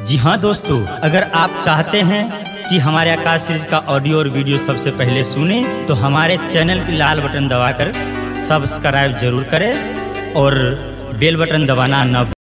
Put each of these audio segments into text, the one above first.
जी हाँ दोस्तों अगर आप चाहते हैं कि हमारे आकाश सीरीज का ऑडियो और वीडियो सबसे पहले सुने तो हमारे चैनल की लाल बटन दबाकर सब्सक्राइब जरूर करें और बेल बटन दबाना न भूलें।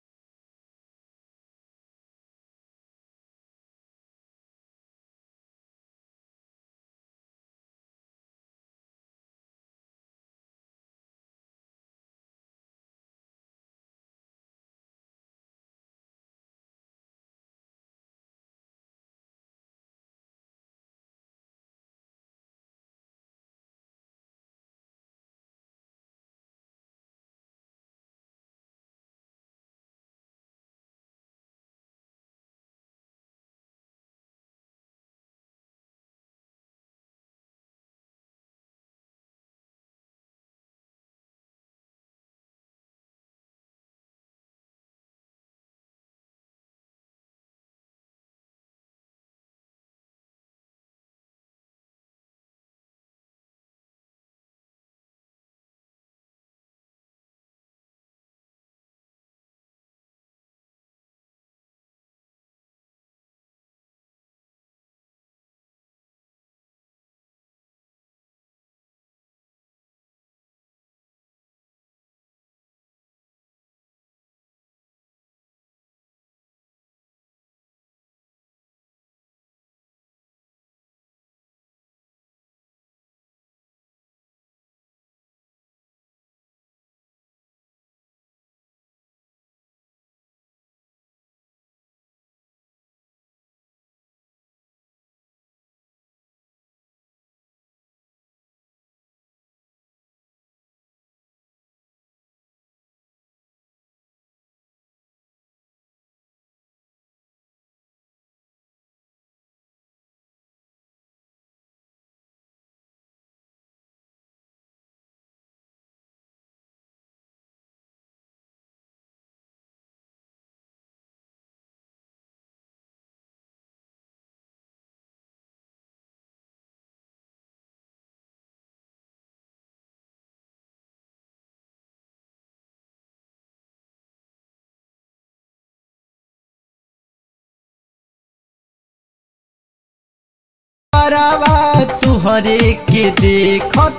बरावा तुहरे के देखत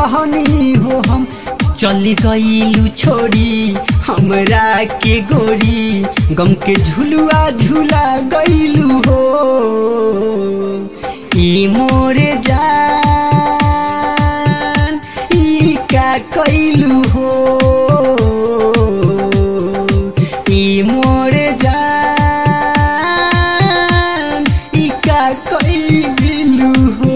रहनी हो हम चल गईलू छोड़ी हमरा के गोरी गम के झुलुआ झूला गईलू हो ई मोरे जान ई का कैलू हो ई मोरे जान ई का कैलू हो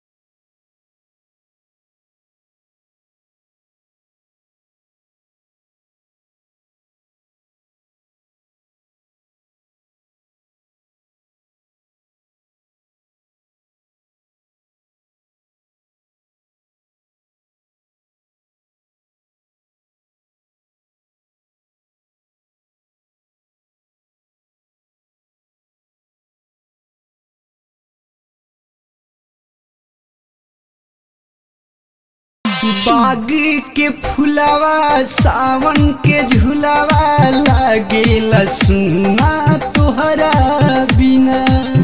बाग के फुलावा सावन के झुलावा लागेला सुना तोहरा बिना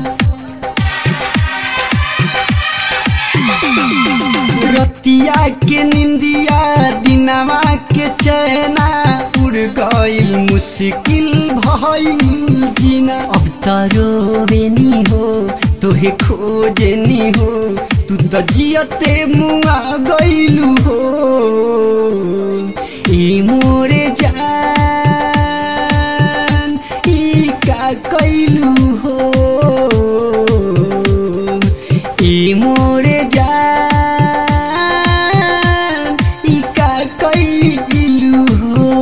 रतिया के निंदिया दिनवा के चैना उड़ गईल मुश्किल भइल जीना अब तरोवेनी हो तोहे खोजनी हो तू त जियते मुआ गईलू हो ई मोरे जान ई का कैलू हो ई मोरे जान ई का कैलू हो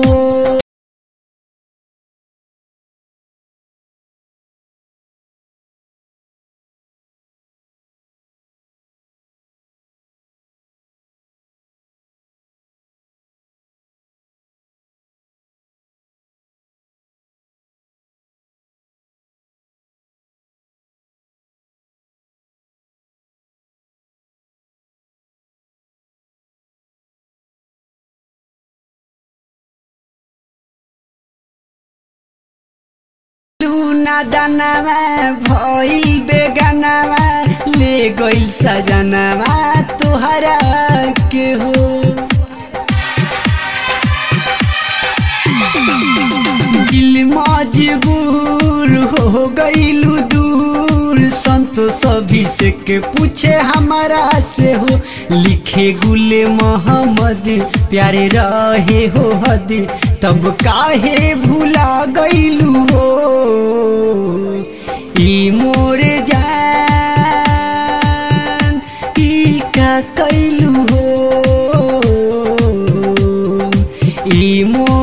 लूना दानावा भइल बेगानावा ले गइल सजनावा तोहरा के हो दिल मजबूर हो गइलू दूर संतोष अभिषेक के पूछे हमारा से हो लिखे गुले मोहम्मद प्यारे रहे हो हद तब काहे भूला गइलू हो ई मोरे जान ई का कैलू हो ई मोर